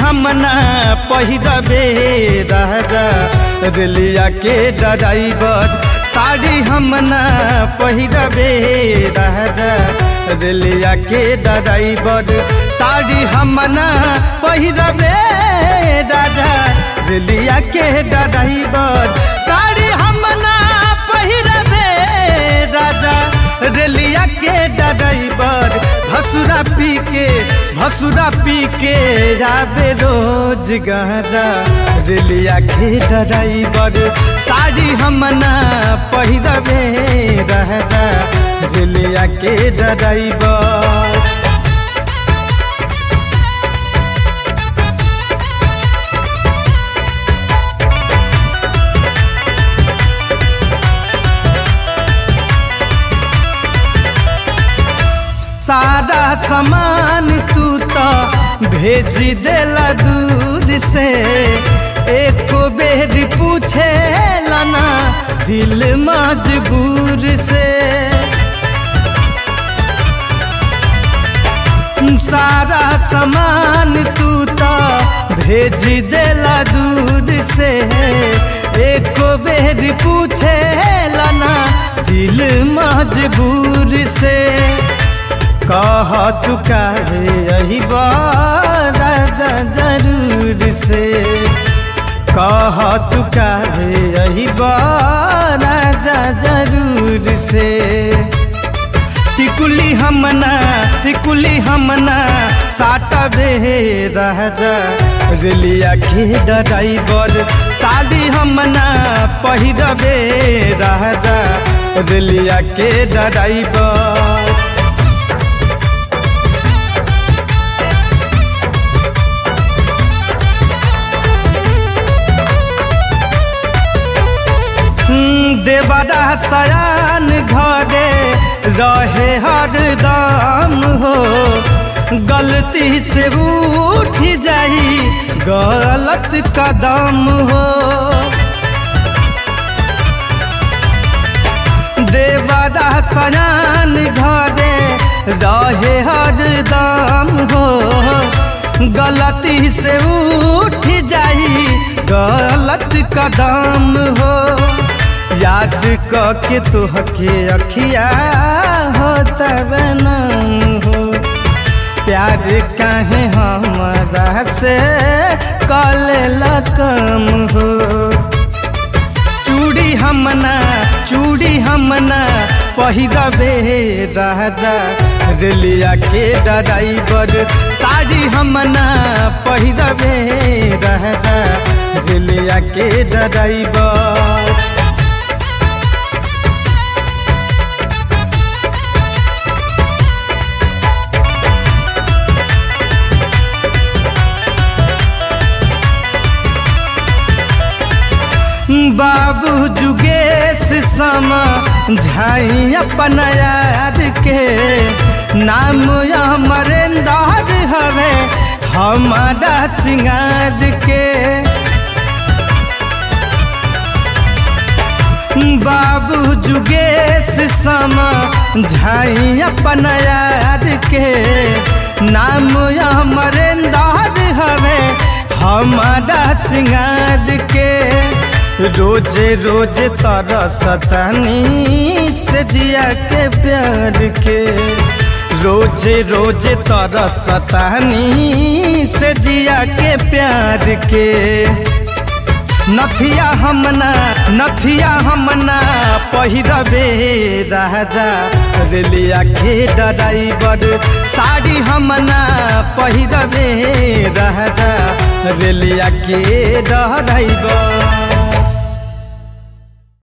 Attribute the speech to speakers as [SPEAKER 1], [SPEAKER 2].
[SPEAKER 1] हम ना पहिरबे राजा रेलिया के ड्राइवर साड़ी हम ना पहिरबे राजा रेलिया के ड्राइवर साड़ी हम ना पहिरबे राजा रेलिया के ड्राइवर साड़ी हम ना पहिरबे राजा रेलिया के ड्राइवर भसुरा पी के भसुरा पी के जाबे रोज गहरा रेलिया के ड्राइवर साड़ी हम ना पहिरबे राजा रेलिया के ड्राइवर सारा सामान तू तो भेजी देला दूर से एक बेर पूछे लाना दिल मजबूर से सारा सामान तू तो भेजी देला दूर से एक बेर पूछे लाना दिल मजबूर से कह तू काहे यही राजा जरूर से कह तू काहे यही राजा जरूर से टिकुली हमना टिकुली हमना साटबे राजा रेलिया के ड्राइवर शादी हमना पहिरबे राजा रेलिया के ड्राइवर देवरा सयान घरे रहे हर दाम हो गलती से उठ जाई गलत कदम हो देवरा सयान घरे रहे हर दाम हो गलती से उठ जाई गलत कदम हो याद के तुहके अखिया हो तब हो प्यार काहे हमारा से कल कम हो चूड़ी हमना चूड़ी हमना पहिरबे राजा रेलिया के ड्राइवर साड़ी हमना पहिरबे राजा रेलिया के ड्राइवर बाबू जुगेश समा झाई अपन याद के नाम अमरेंदार हवे हमारा सिंगार के बाबू जुगेश समा झाई अपन याद के नाम अमरेंदार हवे हमारा सिंगार के रोजे रोजे तारा सतानी से जिया के प्यार के रोजे रोजे तारा सतानी से जिया के प्यार के नथिया हमना नथिया हमना पहिरबे राजा रेलिया के ड्राइवर साड़ी हमना पहिरबे राजा रेलिया के ड्राइवर